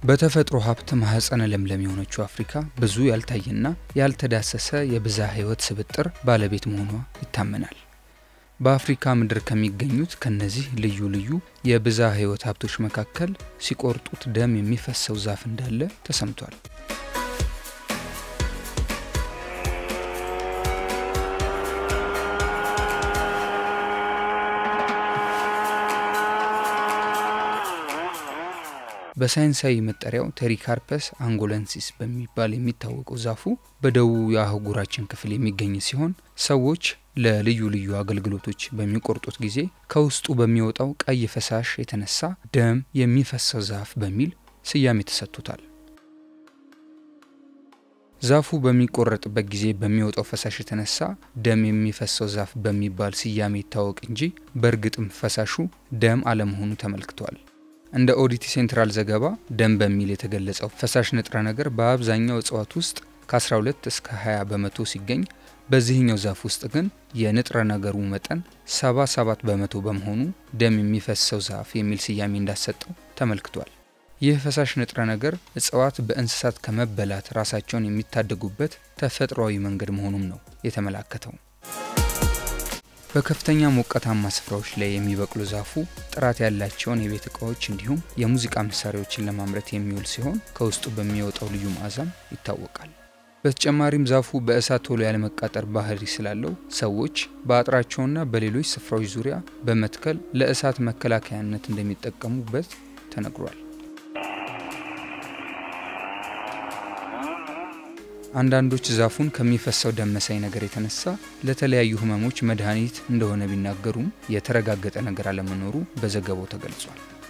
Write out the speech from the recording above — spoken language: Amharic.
በተፈጥሮ ሀብት ማህፀነ ለምለም የሆነችው አፍሪካ ብዙ ያልታየና ያልተዳሰሰ የብዝሃ ሕይወት ስብጥር ባለቤት መሆኗ ይታመናል። በአፍሪካ ምድር ከሚገኙት ከነዚህ ልዩ ልዩ የብዝሃ ሕይወት ሀብቶች መካከል ሲቆርጡት ደም የሚፈሰው ዛፍ እንዳለ ተሰምቷል። በሳይንሳዊ መጠሪያው ቴሪካርፐስ አንጎለንሲስ በሚባል የሚታወቀው ዛፉ በደቡብ የአህጉራችን ክፍል የሚገኝ ሲሆን ሰዎች ለልዩ ልዩ አገልግሎቶች በሚቆርጡት ጊዜ ከውስጡ በሚወጣው ቀይ ፈሳሽ የተነሳ ደም የሚፈሰው ዛፍ በሚል ስያሜ ተሰጥቶታል። ዛፉ በሚቆረጥበት ጊዜ በሚወጣው ፈሳሽ የተነሳ ደም የሚፈሰው ዛፍ በሚባል ስያሜ ይታወቅ እንጂ በእርግጥም ፈሳሹ ደም አለመሆኑ ተመልክቷል። እንደ ኦዲቲ ሴንትራል ዘገባ ደም በሚል የተገለጸው ፈሳሽ ንጥረ ነገር በአብዛኛው እጽዋት ውስጥ ከ12 እስከ 20 በመቶ ሲገኝ በዚህኛው ዛፍ ውስጥ ግን የንጥረ ነገሩ መጠን 77 በመቶ በመሆኑ ደም የሚፈሰው ዛፍ የሚል ስያሜ እንዳሰጠው ተመልክቷል። ይህ ፈሳሽ ንጥረ ነገር እጽዋት በእንስሳት ከመበላት ራሳቸውን የሚታደጉበት ተፈጥሯዊ መንገድ መሆኑም ነው የተመላከተው። በከፍተኛ ሞቃታማ ስፍራዎች ላይ የሚበቅሉ ዛፉ ጥራት ያላቸውን የቤት እቃዎች እንዲሁም የሙዚቃ መሳሪያዎችን ለማምረት የሚውል ሲሆን ከውስጡ በሚወጣው ልዩ መዓዛም ይታወቃል። በተጨማሪም ዛፉ በእሳት ቶሎ ያለመቃጠር ባህሪ ስላለው ሰዎች በአጥራቸውና በሌሎች ስፍራዎች ዙሪያ በመትከል ለእሳት መከላከያነት እንደሚጠቀሙበት ተነግሯል። አንዳንዶች ዛፉን ከሚፈሰው ደም መሳይ ነገር የተነሳ ለተለያዩ ሕመሞች መድኃኒት እንደሆነ ቢናገሩም የተረጋገጠ ነገር አለመኖሩ በዘገባው ተገልጿል።